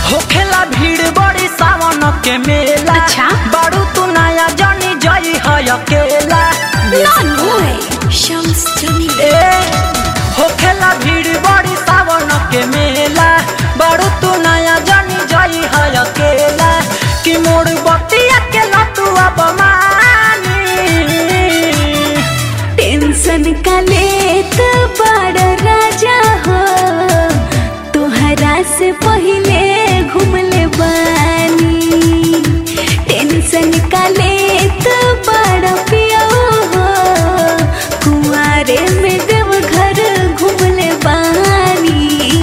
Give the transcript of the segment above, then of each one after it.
होखेला भीड़ बड़ी सावन के मेला अच्छा। बारू तू नया जनी जई है अकेला No way. Shams Jamil. ए होखेला भीड़ बड़ी सावन के मेला बारू तू नया जनी जई है अकेला कि मोड़ बतिया के लतू अब मानी टेंशन का लेत बड़ राजा हो तोहरा से पहले घूमले बानी टेंशन का लेत बड़ पियो हो कुआरे में देव घर घूमले बानी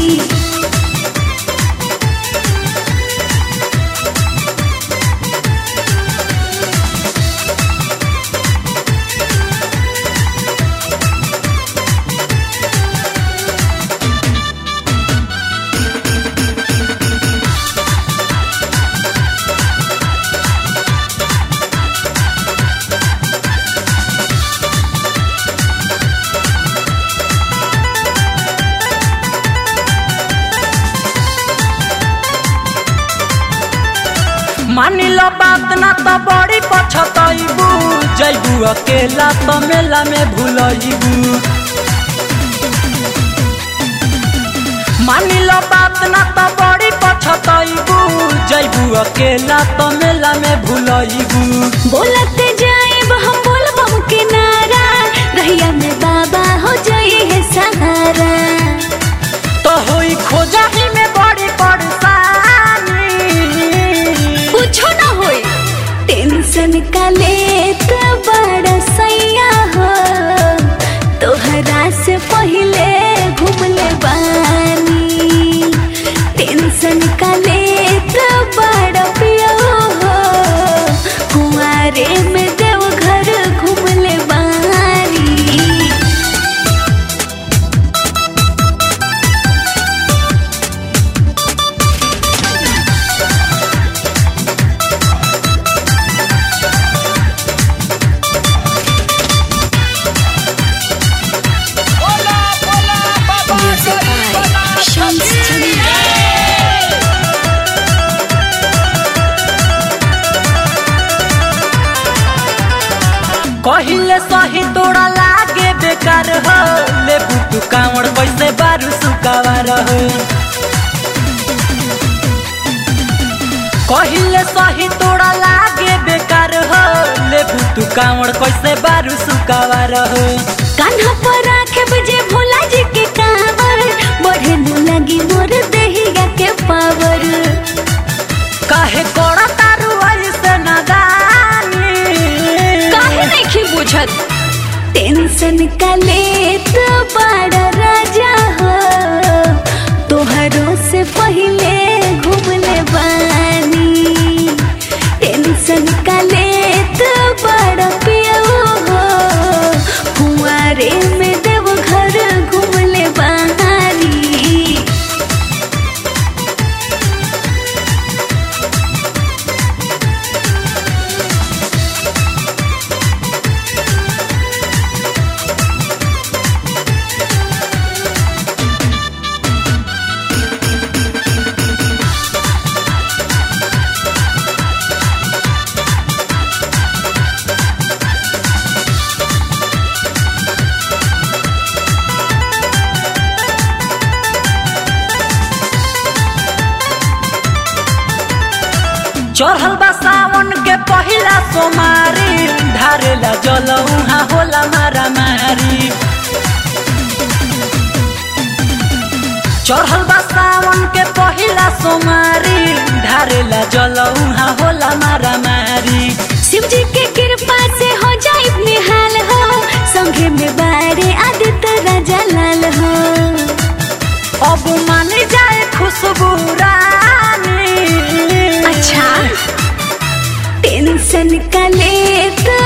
मानी लो बात ना तो बड़ी पछतैबू जैबू अकेला तो मेला में भूलैबू मानी लो बात ना तो बड़ी पछतैबू जैबू अकेला तो मेला में भूलैबू बोलत जाएब हम बोलबम के नारा रहिया में बाबा हो जाए है सहारा तो होई खोजा ही में बड़ी परेशानी कुछो ना होई टेंशन का लेत बड़ा सैया हो तोहरा से पहले घूमले बानी टेंशन का लेत बड़ा पियो हो कुआरे में देव घर घूमले बानी Music by Shams Jamil. कहिले सही तोड़ा लागे बेकार हो ले बुतु कावड़ पैसे बारू सुकावार हो कहिले सही तोड़ा लागे बेकार हो ले बुतु कावड़ कैसे बारू सुकावार हो कान्हा पर राखे बजे भोला जी के कावर बढ़े न लगी मोर देहिया के पावर काहे कोड़ा तारू ऐसे नदानी काहे नहीं बुझत टेंशन का लेत बड़ा राजा हो तोहरों से पहले घूमले बानी टेंशन का लेत बड़ा पियो हो कुआरे में देव घर घूमले बानी चढ़ल बा सावन के पहिला सोमारी ढारेला जल उहाँ होला मारा मारी चढ़ल बा सावन के पहिला सोमारी ढारेला जल उहाँ होला मारा मारी शिव जी के कृपा से हो जाए निहाल हो संगे में बारे आदित्य राजा लाल हो अब मान जाए खुशबू रानी अच्छा टेंशन का लेत